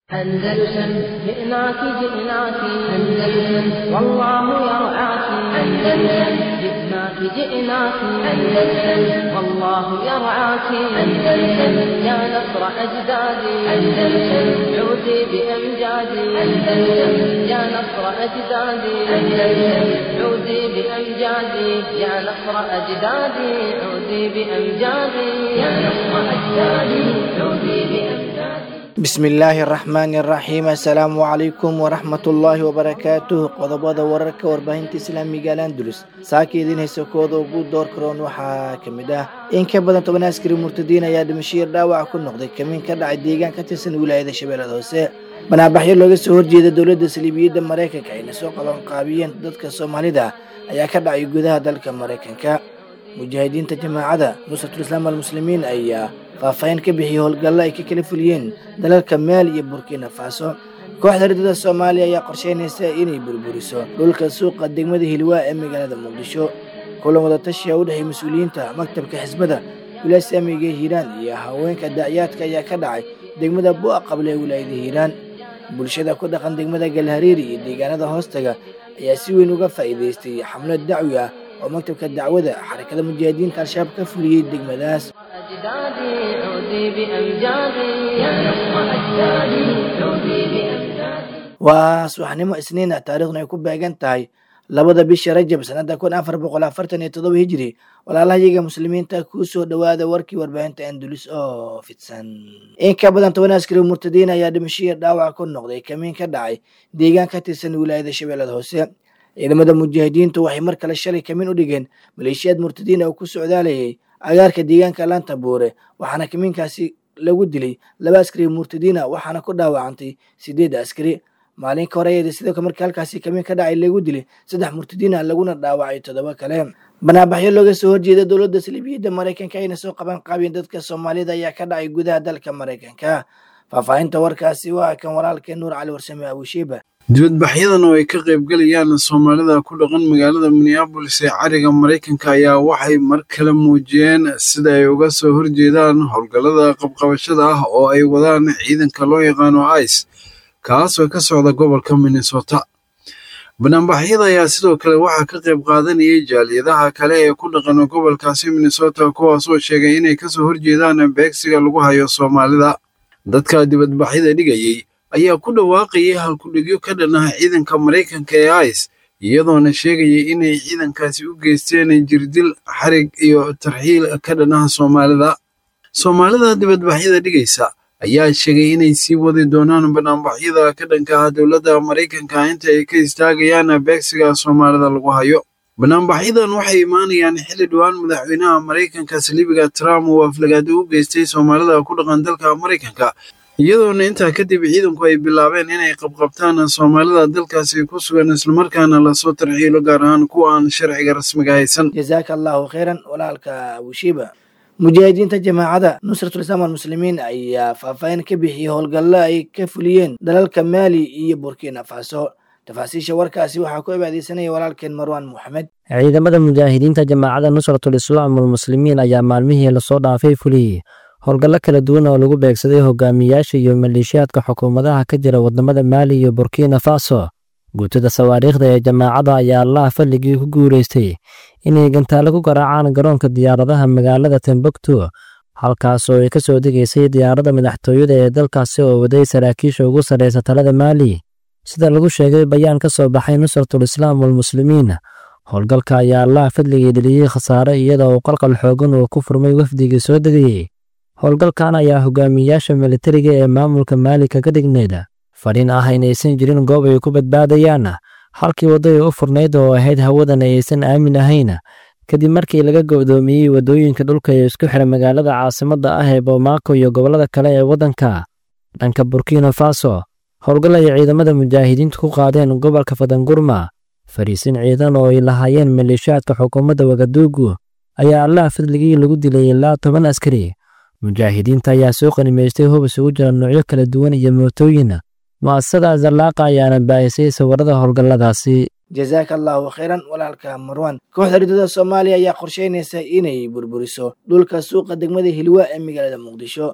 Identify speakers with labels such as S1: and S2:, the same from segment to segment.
S1: أندلسن جئناك جئناك أندلسن والله يرعاك أندلسن جئناك جئناك أندلسن والله يرعاك أندلسن يا نصر أجدادي أندلسن عودي بأمجادي أندلسن يا نصر أجدادي أندلسن عودي بأمجادي يا نصر أجدادي عودي بأمجادي يا نصر أجدادي عودي بأمجادي
S2: bismillaahi araxmaani araxiim assalaamu calaykum waraxmatullaahi wabarakaatuh qodobada wararka warbaahinta islaamiga alandulus saaka idiin haysa kooda ugu door karoon waxaa ka mid ah in ka badan toban askari murtadiin ayaa dhimashiir dhaawac ku noqday kamiin ka dhacay deegaan ka tirsan wilaayada shabeellada hoose banaabaxyo looga soo horjeeda dowladda saliibiyadda maraykanka ayna soo qabanqaabiyeen dadka soomaalida ayaa ka dhacay gudaha dalka maraykanka mujaahidiinta jamaacada nusratulislaam almuslimiin ayaa faahfaahin ka bixiyey howlgallo ay ka kala fuliyeen dalalka maali iyo burkina faso kooxda ridada soomaaliya ayaa qorsheynaysa inay burburiso dhulka suuqa degmada hilwaa ee magaalada muqdisho kulan wadatashiya u dhexey mas-uuliyiinta maktabka xisbada wilaasamiga hiiraan iyo haweenka dacyaadka ayaa ka dhacay degmada bu'a qable ee wilaayada hiiraan bulshada ku dhaqan degmada galhariiri iyo deegaanada hoostaga ayaa si weyn uga faa'iidaystay xamlad dacwi ah oo maktabka dacwada xarakada mujaahidiinta al-shabaab ka fuliyey degmadaas
S1: أجدادي عودي بأمجادي يا نصر أجدادي عودي بأمجادي
S2: waa subaxnimo isniin ah taariikhna ay ku beegan tahay labada bisha rajab sanada kun afar boqol afartan iyo todoba hijiri walaalahayaga muslimiinta kuu soo dhowaada warkii warbaahinta andulus oo fidsan in ka badan toban askari murtadiin ayaa dhimashiya dhaawac ku noqday kamiin ka dhacay deegaan ka tirsan wilaayada shabeellada hoose ciidamada mujaahidiintu waxay mar kale shalay kamiin u dhigeen maleeshiyaad murtadiin oo ku socdaalayay agaarka deegaanka laanta buure waxaana kamiinkaasi lagu dilay laba askari murtadiina waxaana ku dhaawacantay sideed askari maalin ka horeeyeeda sidoo kale markii halkaasi kamiin ka dhacay lagu dilay saddex murtadiina laguna dhaawacay toddoba kale banaabaxyo looga soo horjeeda dowladda saliibiyadda maraykanka ayna soo qaban qaabeen dadka soomaalida ayaa ka dhacay gudaha dalka maraykanka faahfaahinta warkaasi waa kan walaalkee nuur cali warsame abushiiba
S3: dibadbaxyadan oo ay ka qaybgalayaan soomaalida ku dhaqan magaalada minneabolis ee cariga maraykanka ayaa waxay mar kale muujiyeen sida ay uga soo horjeedaan howlgallada qabqabashada ah oo ay wadaan ciidanka loo yaqaano ice kaasoo ka socda gobolka minnesota banaanbaxyada ayaa sidoo kale waxaa ka qayb qaadanayay jaaliyadaha kale ee ku dhaqan gobolkaasi minnesota kuwaasoo sheegay inay kasoo horjeedaan beegsiga lagu hayo soomaalida dadka dibadbaxyada dhigayey ayaa ku dhawaaqayay halkudhigyo ka dhan ah ciidanka maraykanka ee ice iyadoona sheegayay inay ciidankaasi u geysteen jirdil xarig iyo tarxiil ka dhan ah soomaalida soomaalida dibadbaxyada dhigaysa ayaa sheegay inay sii wadi doonaan banaanbaxyada ka dhanka ah dowladda maraykanka inta ay ka istaagayaan beegsiga soomaalida lagu hayo banaanbaxyadan waxay imaanayaan xilli dhowaan madaxweynaha maraykanka saliibiga trump uu aflagaado u geystay soomaalida ku dhaqan dalka maraykanka iyadoona intaa kadib ciidanku ay bilaabeen inay qabqabtaan soomaalida dalkaasi ku sugan islamarkaana lasoo tarxiilo gaar ahaan kuwa aan sharciga rasmiga haysan
S2: jazaaka allahu khayran walaalka abushiiba mujaahidiinta jamaacada nusratulislaam almuslimiin ayaa faahfaahin ka bixiyey howlgallo ay ka fuliyeen dalalka maali iyo burkina faso tafaasiisha warkaasi waxaa ku cibaadeysanaya walaalkeen marwaan moxamed
S4: ciidamada mujaahidiinta jamaacada nusratulislaam almuslimiin ayaa maalmihii lasoo dhaafay fuliyey howlgallo kala duwan oo lagu beegsaday hogaamiyaasha iyo maleeshiyaadka xukuumadaha ka jira wadamada maali iyo burkina faso guutada sawaariikhda ee jamaacada ayaa allaha falligii ku guulaystay inay gantaalo ku garaacaan garoonka diyaaradaha magaalada timbuktu halkaasoo ay ka soo degaysay diyaaradda madaxtooyada ee dalkaasi oo waday saraakiisha ugu sarraysa talada maali sida lagu sheegay bayaan ka soo baxay nusratul islaam walmuslimiin howlgalka ayaa allaha fadligii dheliyey khasaare iyadoo uu qalqal xoogan uu ku furmay wafdigii soo degayey howlgalkan ayaa hogaamiyaasha militariga ee maamulka maali kaga dhignayd fadhin ah inaysan jirin goob ay ku badbaadayaan halkii wadday u furnayd oo ahayd hawadan aysan aamin ahayn kadib markii laga go'doomiyey waddooyinka dhulka ee isku xira magaalada caasimadda ah ee bomaako iyo gobollada kale ee waddanka dhanka burkina faso howlgal ay ciidamada mujaahidiintu ku qaadeen gobolka fadangurma fariisin ciidan oo ay lahaayeen maleeshiyaadka xukuumadda wagaduugu ayaa allaha fadligii lagu dilay ilaa toban askari mujaahidiinta ayaa soo qanimaystay hub isugu jira noocyo kala duwan iyo mootooyin mu'asasada zallaaqa ayaana baahisay sawirada howlgalladaasi
S2: jazaaka allahu khayran walaalka marwan kooxda ridada soomaaliya ayaa qorsheynaysa inay burburiso dhulka suuqa degmada hilwaa ee magaalada muqdisho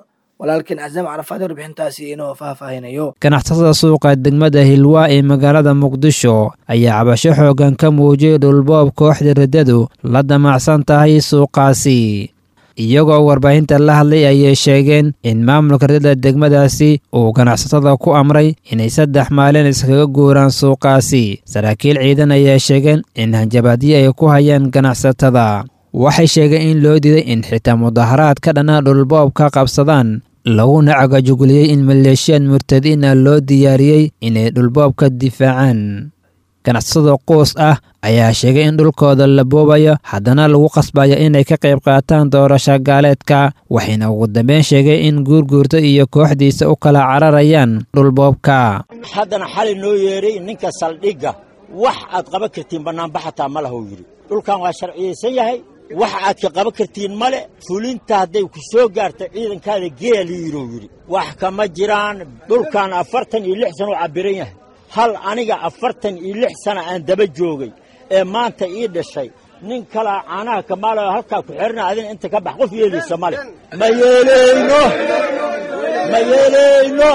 S2: walaalkan casaam carafaad warbixintaasi inoo faahfaahinayo
S5: ganacsatada suuqa degmada hilwaa ee magaalada muqdisho ayaa cabasho xoogan ka muujiyay dhulboob kooxda riddadu la damacsan tahay suuqaasi iyagoo warbaahinta la hadlay ayay sheegeen in maamulka riddada degmadaasi uu ganacsatada ku amray inay saddex maalin iskaga guuraan suuqaasi saraakiil ciidan ayaa sheegeen in hanjabaadyo ay ku hayaan ganacsatada waxay sheegeen in loo diiday in xitaa mudaharaad ka dhanaa dhulboob ka qabsadaan laguna cagajuguliyey in maleeshiyaad murtadiina loo diyaariyey inay dhulboobka difaacaan ganacsatada quus ah ayaa sheegay in dhulkooda la boobayo haddana lagu qasbayo inay ka qayb qaataan doorasho gaaleedka waxayna ugu dambeyn sheegay in guurguurta iyo kooxdiisa u kala cararayaan dhulboobka
S6: haddana xali noo yeedhay ninka saldhigga wax aad qaban kartiin bannaanba xataa ma lahuu yidhi dhulkan waa sharciyaysan yahay wax aad ka qaban kartiin male fulinta hadday ku soo gaarta ciidankaada geeli yidhuu yidhi wax kama jiraan dhulkan afartan iyo lix sana u cabbiran yahay hal aniga afartan iyo lix sana aan daba joogay ee maanta ii dhashay nin kalaa caanaha kamaalayo halkaa ku xerina adina inta ka bax qof yeelaysa male ma yeelayno ma yeelayno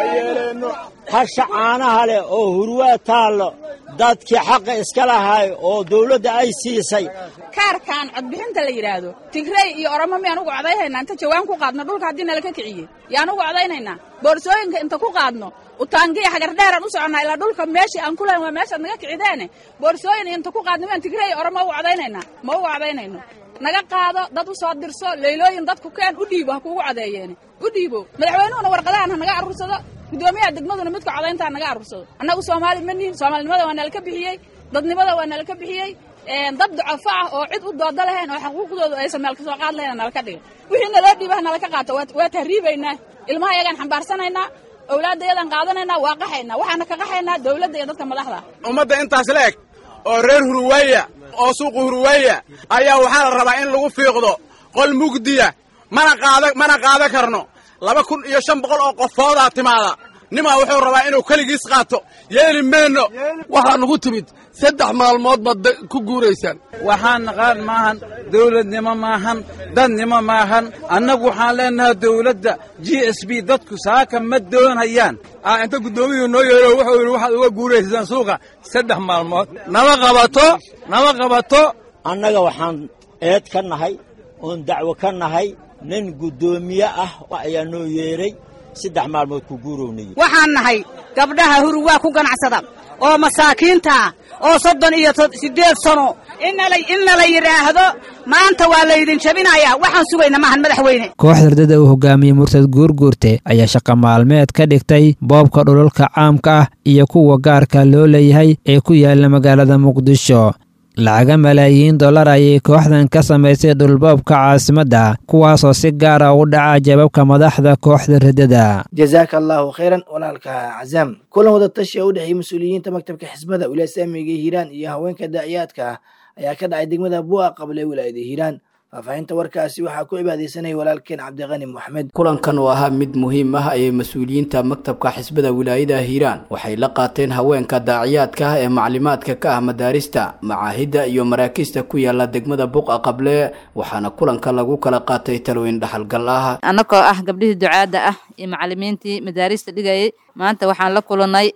S6: hasha caanaha leh oo hurwaa taallo dadkii xaqa iska lahay oo dawladda ay siisay
S7: kaarkan codbixinta la yidhaahdo tigrey iyo oromo miyaan ugu codayhaynaa inta jawaan ku qaadno dhulka haddii nalaka kiciyey yaan ugu codaynaynaa boorsooyinka inta ku qaadno utaangiya hagardheeraan u soconnaa ilaa dhulka meeshii aan ku lahayn waa meeshaad naga kicideene boorsooyin inta ku qaadno miyaan tigrey iyo oromo ugu codaynaynaa ma ugu codaynayno naga qaado dad u soo dirso leylooyin dadku keen u dhiibo ha kuugu codeeyeene u dhiibo madaxweynuhuna warqadahan ha naga aruursado gudoomiyaha degmaduna midka codaynta ha naga aruursado annagu soomaali ma nihin soomaalinimada waa nalaka bixiyey dadnimada waa nalaka bixiyey dad ducafo ah oo cid u dooda lahayn oo xuquuqdooda aysan meel ka soo qaad lahayn nalaka dhiga wixii naloo dhiiba ha nalaka qaato waa tahriibaynaa ilmaha yagaan xambaarsanaynaa owlaadda yadaan qaadanaynaa waa qaxaynaa waxaana ka qaxaynaa dawladda iyo dadka madaxda
S8: ummadda intaas la eg oo reer huruweeya oo suuqa huruweeya ayaa waxaa la rabaa in lagu fiiqdo qol mugdiya mana qaada mana qaada karno laba kun iyo shan boqol oo qofoodaa timaada nimaa wuxuu rabaa inuu keligiis qaato yeeli mayno
S9: waxaa nugu timid saddex maalmood baad ku guuraysaan
S10: waxaan naqaan maahan dawladnimo maahan dadnimo maahan annagu waxaan leenahay dawladda g s b dadku saaka ma doonayaan
S9: inta guddoomiyuu noo yeero wuxuu yidhi waxaad uga guuraysaan suuqa saddex maalmood
S10: nama qabato nama qabato
S6: annaga waxaan eed ka nahay oon dacwo ka nahay nin guddoomiye ah ayaa noo yeedhay saddex maalmood ku guurownay
S11: waxaan nahay gabdhaha huruwaa ku ganacsada oo masaakiinta oo soddon iyo siddeed sano inna la yidhaahdo maanta waa laydin jabinayaa waxaan sugayna maahan madaxweyne
S5: kooxda ardada uu hogaamiyey murtad guurguurte ayaa shaqa maalmeed ka dhigtay boobka dhulalka caamka ah iyo kuwa gaarka loo leeyahay ee ku yaala magaalada muqdisho lacaga malaayiin dollar ayay kooxdan ka samaysay dhulboobka caasimadda kuwaasoo si gaara u dhaca jababka madaxda kooxda riddada
S2: jazaaka allaahu khayran walaalka cazaam kulan wadatashi oo u dhexeeyey mas-uuliyiinta maktabka xisbada wilaaya islaamiga hiiraan iyo haweenka daaciyaadka ayaa ka dhacay degmada bu'a qable wilaayada hiiraan faahfaahinta warkaasi waxaa ku cibaadeysanaya walaalkeen cabdiqani moxamed
S12: kulankan oo ahaa mid muhiim ah ayay mas-uuliyiinta maktabka xisbada wilaayada hiiraan waxay la qaateen haweenka daaciyaadka ah ee maclimaadka ka ah madaarista macaahidda iyo maraakiista ku yaala degmada buqa qable waxaana kulanka lagu kala qaatay talooyin dhaxalgal ah
S13: annagoo ah gabdhihii ducaadda ah iyo macalimiintii madaarista dhigayay maanta waxaan la kulanay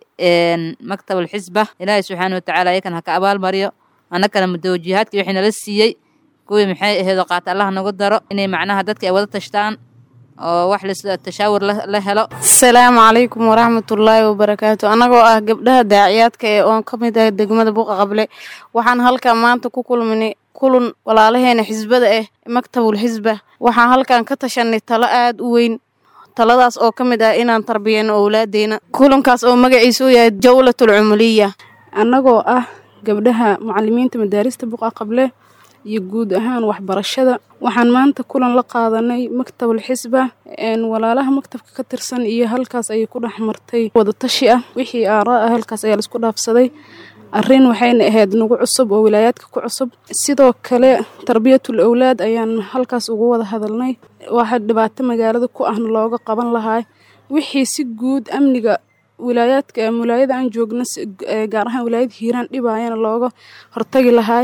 S13: maktab alxisba ilaahay subxaana watacaala ayakan ha ka abaalmariyo annagana mudawjihaadkii wixii nala siiyey kuwii maxay aheedoo qaata allah nagu daro inay macnaha dadka ay wada tashtaan oo wax tashaawur la helo
S14: asalaamu calaykum waraxmatullaahi wabarakaatu annagoo ah gabdhaha daaciyaadka ee oon ka mid ah degmada buuqa qable waxaan halkan maanta ku kulminay kulun walaalaheena xisbada ah maktabul xisba waxaan halkan ka tashanay talo aada u weyn taladaas oo ka mid ah inaan tarbiyano owlaadeena kulankaas oo magaciisa u yahay jawlatul cumuliya
S15: annagoo ah gabdhaha macalimiinta madaarista buqa qable iyo guud ahaan waxbarashada waxaan maanta kulan la qaadanay maktabul xisba walaalaha maktabka ka tirsan iyo halkaas ayay ku dhex martay wadatashi ah wixii aaraa ah halkaas ayaa laisku dhaafsaday arrin waxayna ahayd nagu cusub oo wilaayaadka ku cusub sidoo kale tarbiyatul owlaad ayaan halkaas ugu wada hadalnay waxa dhibaato magaalada ku ahna looga qaban lahaa wixii si guud amniga wilaayaadka wilaayada aan joogna gaar ahaan wilaayada hiiraan dhibaayana looga hortagi lahaa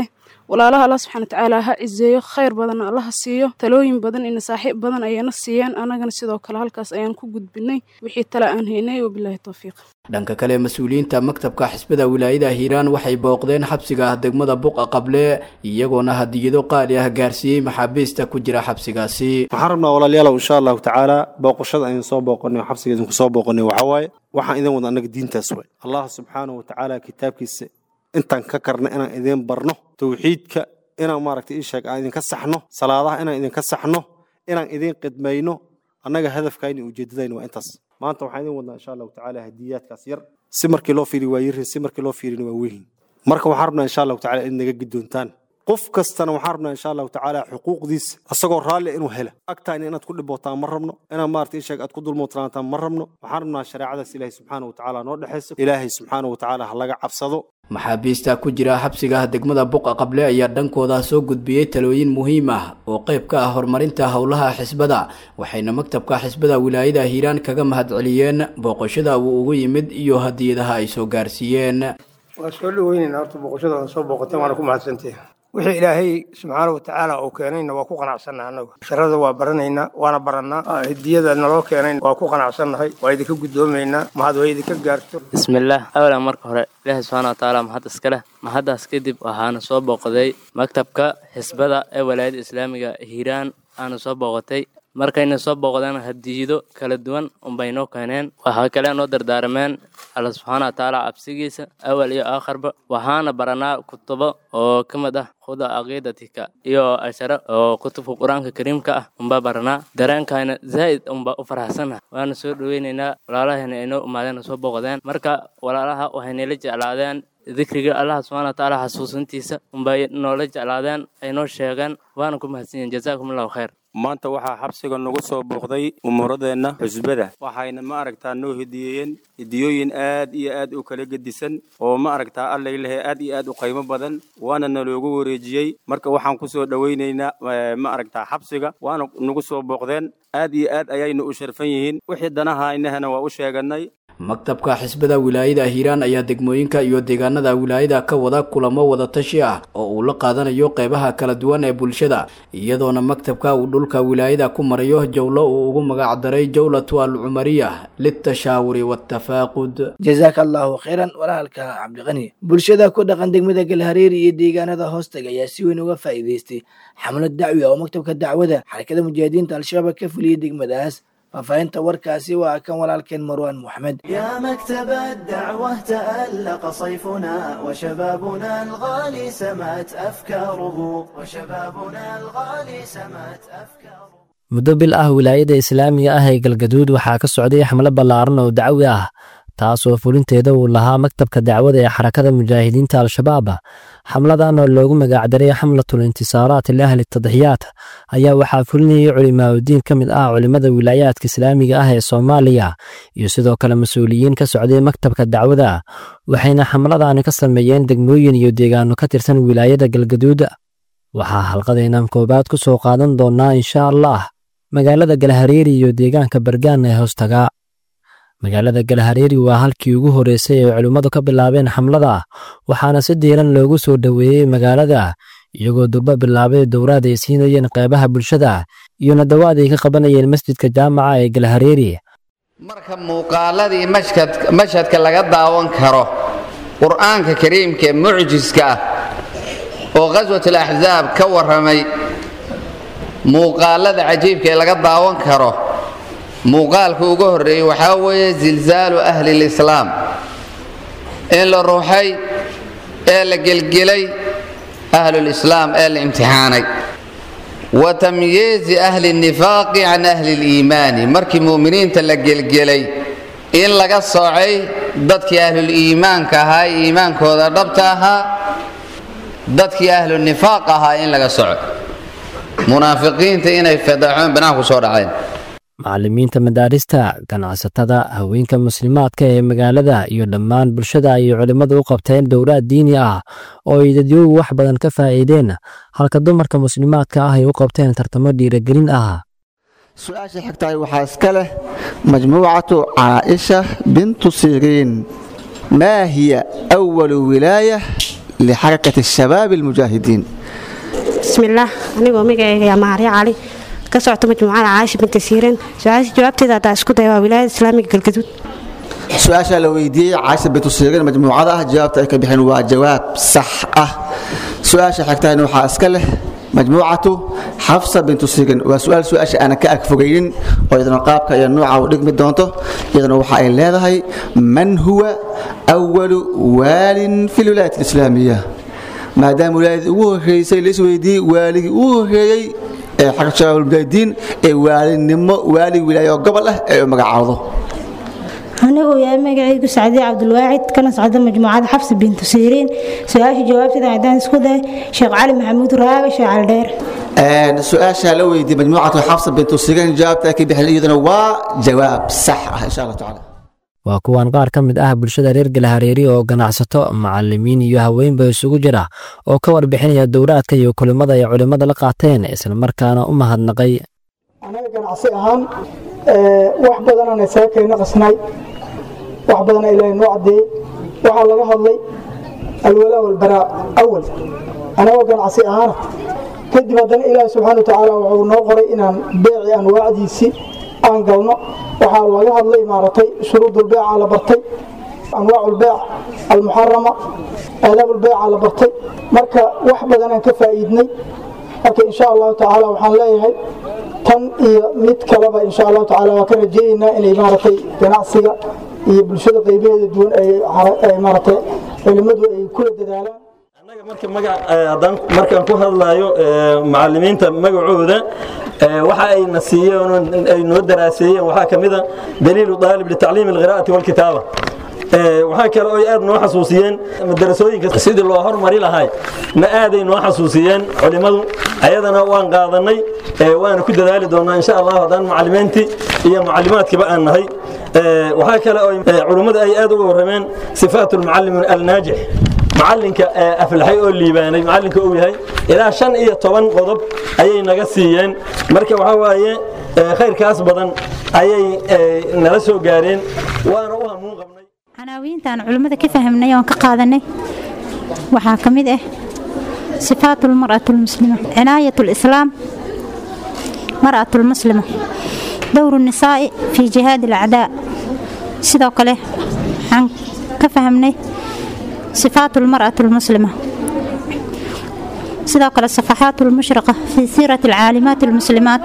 S15: walaalaha allah subxana watacaala ha cizeeyo khayr badanna allaha siiyo talooyin badan iyo nasaaxiib badan ayayna siiyeen annagana sidoo kale halkaas ayaan ku gudbinay wixii tale aan haynay wabilaahi towfiiq
S12: dhanka kale mas-uuliyiinta maktabka xisbada wilaayada hiiraan waxay booqdeen xabsiga ah degmada buqa qable iyagoona hadiyado qaali ah gaarsiiyey maxaabiista ku jira xabsigaasi
S16: waxaan rabnaa walaalayaalow insha allahu tacaala booqashada aynu soo booqonay oo xabsiga idinku soo booqonay waxaa waaye waxaan idin wada annaga diintaas waay allah subxaanahu watacaala kitaabkiisa intaan ka karna inaan idin barno towxiidka inaan maaragtay ii sheeg aan idinka saxno salaadaha inaan idinka saxno inaan idin qidmayno annaga hadafkayna iyo ujeeddadayna waa intaas maanta waxaan idin wadnaa insha allahu tacaala hadiyaadkaas yar si markii loo fiiriyo waa yirin si markii loo fiirina waa weyn marka waxaan rabnaa insha allahu tacaala in naga gidoontaan qof kastana waxaan rabnaa insha allahu tacaala xuquuqdiisa asagoo raalli inuu hela agtaayna inaad ku dhibootaan ma rabno inaad maarata isheeg aad ku dulmootraantaan ma rabno waxaan rabnaa shareecadaas ilaahay subxaana watacaala noo dhexayso ilaahay subxaana watacaala ha laga cabsado
S12: maxaabiista ku jira xabsiga degmada buqa qable ayaa dhankooda soo gudbiyey talooyin muhiim ah oo qayb ka ah horumarinta howlaha xisbada waxayna maktabka xisbada wilaayada hiiraan kaga mahadceliyeen booqashada uu ugu yimid iyo hadiyadaha ay soo gaarsiiyeen
S17: waa soo dhaweynayna horta booqashada aan soo booqateen waana ku mahadsantihin wixii ilaahay subxaana watacaala uu keenayna waa ku qanacsannaha annagu sharada waa baranaynaa waana barannaa hadiyada naloo keenayn waa ku qanacsannahay waa idinka guddoomaynaa mahad waa idinka gaarto
S18: bismillaah awalan marka hore ilaahi subxaana watacaala mahad iska leh mahaddaas kadib waxaana soo booqday maktabka xisbada ee walaayadda islaamiga hiiraan aana soo booqatay markayna soo booqdeen hadiyido kala duwan unbay noo keeneen waxaa kale noo dardaarameen alla subxaana watacaala cabsigiisa awal iyo aakharba waxaana baranaa kutubo oo ka mid ah khuda caqiidatika iyo ashara oo kutubka qur-aanka kariimka ah unbaa baranaa dareenkayna zaa'id unbaa u faraxsanah waana soo dhoweynaynaa walaalahayna ay noo imaadeen soo booqdeen marka walaalaha waxaynala jeclaadeen dikriga allah subxana watacaala xasuusintiisa unbay noola jeclaadeen ay noo sheegeen waana ku mahadsan yihin jazaakum allahu khayr
S19: maanta waxaa xabsiga nagu soo booqday umuuradeenna xusbada waxayna ma aragtaa noo hediyeeyeen hediyooyin aad iyo aad u kala gedisan oo ma aragtaa allay lehe aad iyo aad u qaymo badan waana naloogu wareejiyey marka waxaan ku soo dhowaynaynaa ma aragtaa xabsiga waana nagu soo booqdeen aad iyo aad ayayna u sharfan yihiin wixii danaha inahana waa u sheeganay
S12: maktabka xisbada wilaayada hiiraan ayaa degmooyinka iyo deegaanada wilaayada ka wada kulamo wadatashi ah oo uu la qaadanayo qeybaha kala duwan ee bulshada iyadoona maktabka uu dhulka wilaayada ku marayo jowlo uu ugu magac daray jowlatu alcumariya litashaawuri waatafaaqud
S2: jazaaka allahu khayran walaalka cabdiqani bulshada ku dhaqan degmada galhareeri iyo deegaanada hoostaga ayaa si weyn uga faa'iidaystay xamlad dacwi ah oo maktabka dacwada xarakada mujaahidiinta al-shabaab ka fuliyey degmadaas ففهمت وركاسي وكان ولكن مروان محمد
S20: يا مكتب الدعوة تألق صيفنا وشبابنا الغالي سمت أفكاره وشبابنا الغالي سمت أفكاره
S4: muddo bil ah wilaayada islaamiga ah ee galgaduud waxaa ka socday xamlo ballaaran oo dacwi ah taasoo fulinteeda uu lahaa maktabka dacwada ee xarakada mujaahidiinta al-shabaab xamladan oo loogu magacdaray xamlatul intisaaraat liahli tadxiyaat ayaa waxaa fulinayay culimaauddiin ka mid ah culimmada wilaayaadka islaamiga ah ee soomaaliya iyo sidoo kale mas-uuliyiin ka socday maktabka dacwada waxayna xamladani ka sameeyeen degmooyin iyo deegaano ka tirsan wilaayada galgaduud waxaa halqadeenan koowaad ku soo qaadan doonnaa insha allah magaalada galhareeri iyo deegaanka bargaan ee hoostaga magaalada galhareeri waa halkii ugu horreysay ee culimmadu ka bilaabeen xamlada waxaana si diiran loogu soo dhoweeyey magaalada iyagoo durba bilaabay dowraad ay siinayeen qeybaha bulshada iyo nadawaad ay ka qabanayeen masjidka jaamaca ee galhareeri
S21: marka muuqaaladii mashhadka laga daawan karo qur'aanka kariimka ee mucjiska ah oo khaswatul axsaab ka warramay muuqaalada cajiibka ee laga daawan karo muuqaalka ugu horreeyey waxaa weeye zilzaalu ahli lislaam in la ruuxay ee la gelgelay ahlulislaam ee la imtixaanay wa tamyiizi ahli nifaaqi can ahli liimaani markii mu'miniinta la gelgelay in laga soocay dadkii ahluliimaanka ahaa ee iimaankooda dhabta ahaa dadkii ahlunifaaq ahaa in laga soco munaafiqiinta inay fadaxoon banaanku soo dhaceen
S4: macallimiinta madaarista ganacsatada haweenka muslimaadka ee magaalada iyo dhammaan bulshada ay culimmadu u qabteen dowlaad diini ah oo ay dadyoogu wax badan ka faa'iideen halka dumarka muslimaadka ah ay u qabteen tartamo dhiiragelin ah
S22: su-aasha xigtahay waxaa iska leh majmuucatu caaisha bintu siriin maa hiya awalu wilaaya lixarakati shabaab almujaahidiin
S1: bismillaah anigoo magacayga yaa maharya cali ka socto majmuucada caaisha binti siirin su-aasha jawaabteeda haddaa isku daya waa wilaayada islaamiga galgaduud
S22: su-aashaa la weydiiyey caasha bintu siirin majmuucada ah jawaabta ay ka bixeen waa jawaab sax ah su-aasha xigtahayna waxaa iska leh majmuucatu xafsa bintu siirin waa su-aal su-aasha aanan ka agfogaynin oo iyadana qaabka iyo nooca u dhigmi doonto iyadana waxa ay leedahay man huwa awalu waalin fi lwilaayat alislaamiya maadaama wilaayadii ugu horreysay la isweydiiyey waaligii ugu horreeyey ee xagga shabaabulmujaahidiin ee waalinimo waalig wilaayo gobol ah ee u magacaawdo
S3: aniguu yahay magacaygu sacdiye cabdulwaacid kana socda majmuucada xabsi bintu siiriin su-aasha jawaabteeda haddaan isku day sheekh cali maxamuud raaga sheekh cali dheer
S22: su-aasha la weydiiyey majmuucatu xafsa bintu siirin jawaabta ay ka bixeen iyaduna waa jawaab sax ah insha allah tacaala
S4: waa kuwan qaar ka mid ah bulshada reer galahareeri oo ganacsato macalimiin iyo haweenba isugu jira oo ka warbixinaya dowraadka iyo kulimada ay culimmada la qaateen islamarkaana u mahadnaqay
S23: anaga ganacsi ahaan wax badanaan isaga kayna qasnay wax badana ilaahay noo caddeeyey waxaa laga hadlay alwalaa walbaraa awal anagoo ganacsi ahaana kadib haddana ilaahi subxaana watacaala wuxuu noo qoray inaan beeci anwaacdiisii aan galno waxaa laga hadlay maaragtay shuruudulbeeca la bartay anwaaculbeec almuxarama aadaabulbeeca la bartay marka wax badanaan ka faa'iidnay marka insha allahu tacaala waxaan leeyahay tan iyo mid kaleba insha allahu tacaala waa ka rajeeyeynaa inay maaragtay ganacsiga iyo bulshada qaybaheeda duwan ay maaragtay culimmadu ay kula dadaalaan
S24: markaan ku hadlayo macalimiinta magacooda waxa ayna siiyeen ay noo daraaseeyeen waxaa ka mida daliilu daalib litacliimi alqiraa'ati walkitaaba waxaa kale oo aad noo xasuusiyeen madarasooyinka sidii loo hormari lahay na aaday noo xasuusiyeen culimmadu ayadana waan qaadanay waana ku dadaali doonaa insha allah haddaan macalimiintii iyo macalimaadkiiba aan nahay waxaa kale oo culimmadu ay aad uga warrameen sifaatu lmucallim alnaajix macalinka aflaxay oo liibaanay macalinka uu yahay ilaa shan iyo toban qodob ayay naga siiyeen marka waxaa waaye khayrkaas badan ayay nala soo gaareen waana u hamuun qabnay
S3: canaawiintaan culimmada ka fahmnay oon ka qaadanay waxaa ka mid ah sifaatu lmar'atu lmuslima cinaayat lislaam mar'atu lmuslima dowru nisaa'i fii jihaadi alacdaa sidoo kale waxaan ka fahmnay صفات المرأة المسلمة sidoo kale صفحات المشرقة في سيرة العالمات المسلمات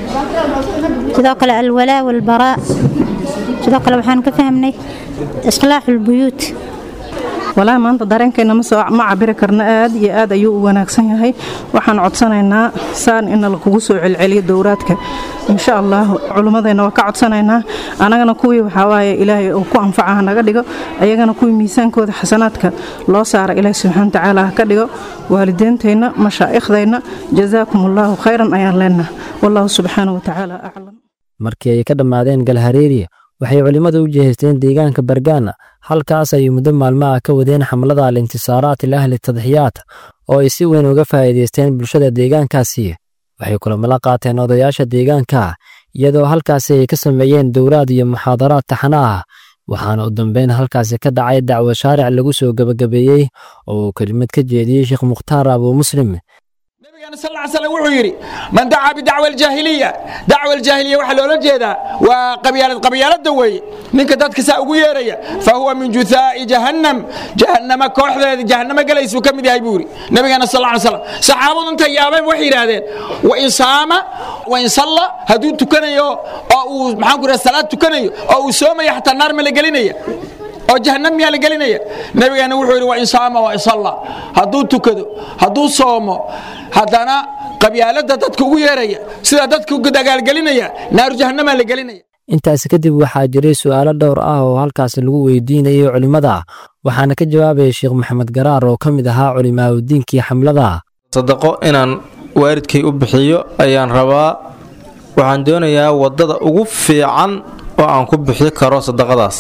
S3: sidoo kale الولاء والبراء sidoo kale waxaan ka fahmnay إصلاح البيوت
S25: walaa maanta dareenkeena ma cabiri karno aad iyo aad ayuu u wanaagsan yahay waxaan codsanaynaa saan in lakugu soo celceliyo dowraadka insha allah culimmadeenna waa ka codsanaynaa annagana kuwii waxawaaye ilaahay uu ku anfaca hanaga dhigo ayagana kuwii miisaankooda xasanaadka loo saara ilaahi subxana watacaala ha ka dhigo waalideenteenna mashaaikhdeenna jazaakum allaahu khayran ayaan leenaha wallahu subxaana watacaala aclam
S4: markii ay ka dhammaadeen galhareeri waxay culimmadu u jeesteen deegaanka bargaana halkaas ay muddo maalmaha ka wadeen xamlada alintisaaraat ilahli tadxiyaat oo ay si weyn uga faa'iidaysteen bulshada deegaankaasi waxay kulamo la qaateen odayaasha deegaanka iyadoo halkaasi ay ka sameeyeen dowraad iyo muxaadaraad taxana ah waxaana u dambeyn halkaasi ka dhacay dacwo shaaric lagu soo gebagabeeyey oo uu kelimad ka jeediyey sheekh mukhtaar abuu muslim
S26: sal ll slam wuxuu yidhi man dacaa bidacwa aljaahiliya dacwa aljaahiliya waxaa loola jeedaa waa qabyaalad qabyaalada weeye ninka dadka saa ugu yeeraya fa huwa min juthaa'i jahannam jahannama kooxdeeda jahannama galaysuu ka mid yahay buu yidhi nabigeena sal ll slam saxaabadu intay yaabeen waxay yidhaahdeen wain saama wain salla hadduu tukanayo oo uu maxaan ku yidhaha salaad tukanayo oo uu soomaya xataa naar ma la gelinaya oo jahannam miyaa la gelinaya nabigeena wuxuu yidhi wain saama wain salla hadduu tukado hadduu soomo haddana qabyaalada dadka ugu yeeraya sida dadka dagaalgelinaya naaru jahannamaa la gelinaya
S4: intaasi kadib waxaa jiray su'aalo dhowr ah oo halkaas lagu weydiinayay culimmada waxaana ka jawaabaya sheekh maxamed garaar oo ka mid ahaa culimaauddiinkii xamlada
S27: sadaqo inaan waalidkay u bixiyo ayaan rabaa waxaan doonayaa waddada ugu fiican oo aan ku bixi karo sadaqadaas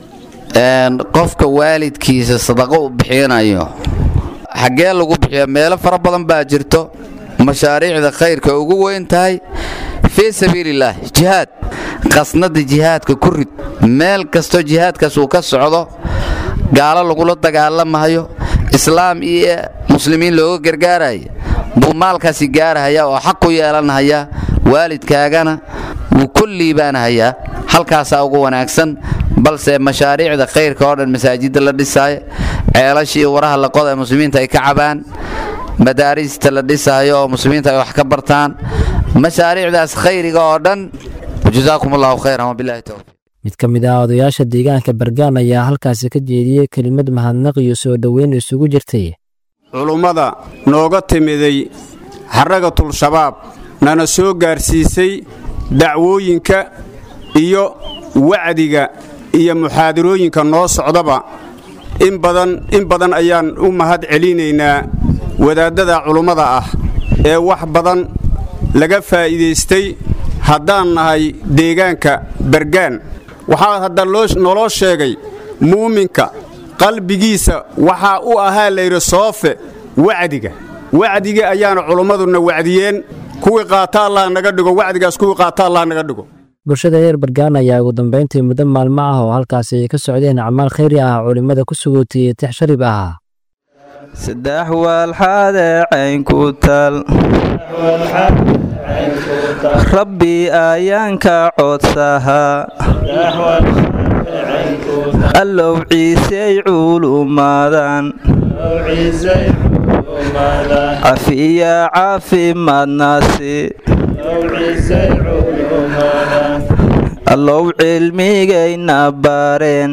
S21: qofka waalidkiisa sadaqo u bixinayo xaggee lagu bixiya meelo fara badan baa jirto mashaariicda khayrka ugu weyn tahay fii sabiilillaah jihaad qasnada jihaadka ku rid meel kastoo jihaadkaas uu ka socdo gaalo lagula dagaalamayo islaam iyo muslimiin looga gargaaraya buu maalkaasi gaarahaya oo xaq ku yeelanhaya waalidkaagana wuu ku liibaanahayaa halkaasaa ugu wanaagsan balse mashaariicda khayrka oo dhan masaajidda la dhisaayo ceelashii waraha la qoda ee muslimiinta ay ka cabaan madaarista la dhisaayo oo muslimiinta ay wax ka bartaan mashaariicdaas khayriga oo dhan jazaakum allahu khayran wabilahi towfiiq
S4: mid ka mid ah odayaasha deegaanka bargaan ayaa halkaasi ka jeediyey kelimad mahadnaq iyo soo dhoweyn isugu jirtay
S5: culummada nooga timiday xaragatul shabaab nana soo gaarsiisay dacwooyinka iyo wacdiga iyo muxaadarooyinka noo socdaba in badan in badan ayaan u mahad celinaynaa wadaaddada culummada ah ee wax badan laga faa'iidaystay haddaan nahay deegaanka bargaan waxaa hadda naloo sheegay muuminka qalbigiisa waxaa u ahaa layidhi soofe wacdiga wacdiga ayaana culummaduna wacdiyeen kuwii qaata allah naga dhigo wacdigaas kuwii qaata allah naga dhigo
S4: bulshada reer bargaan ayaa ugu dambayntii muddo maalmo ah oo halkaasi ay ka socdeen acmaal khayri ah culimmada ku sugootiyey tix sharib ah
S6: saddex waalxaadee caynku tal rabbi ayaanka codsahaa allow ciisey culumadan cafiya caafimaadnaasi allow cilmigayna baareen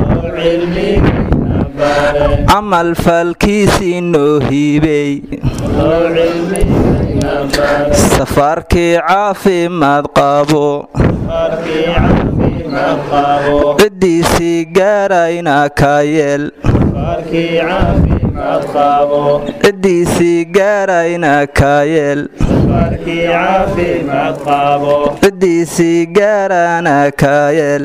S6: camal falkiisii noo hiibey safaarkii caafimaad qabo ciddiisii gaarayna ka yeel ciddiisii gaarayna ka yeel ciddiisii gaarana ka yeel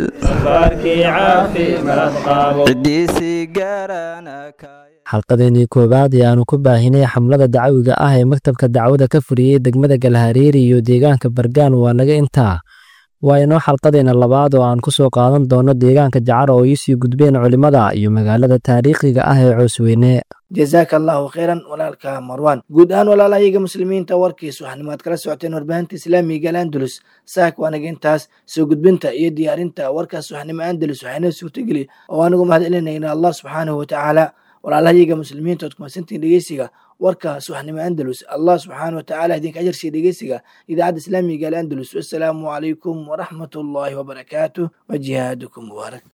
S6: ciddiisii gaarana ka
S4: xalqadeenii koowaad ee aanu ku baahinay xamlada dacawiga ah ee maktabka dacwada ka furiyey degmada galhareeri iyo deegaanka bargaan waa naga intaa waa inoo xalqadeena labaad oo aan ku soo qaadan doono deegaanka jacar oo iisii gudbeen culimmada iyo magaalada taariikhiga ah ee coosweyne
S2: jazaaka allahu khayran walaalka marwan guud ahaan walaalahayaga muslimiinta warkiis waxanimaad kala socoteen warbaahinta islaamiga alandalus saak waanaga intaas soo gudbinta iyo diyaarinta warkaas waxnimo andalus waxayna suurtageli oo aanigu mahad celinayna allah subxaanahu watacaala walaalahayaga muslimiinta ood kumasantiin dhegeysiga warka subaxnimo andalus allah subxaana watacaala idinka ajarsiiya dhegeysiga idaacadda islaamiga alandalus wassalaamu calaykum waraxmat ullaahi wabarakaatuh wa jihaadukum mubaarak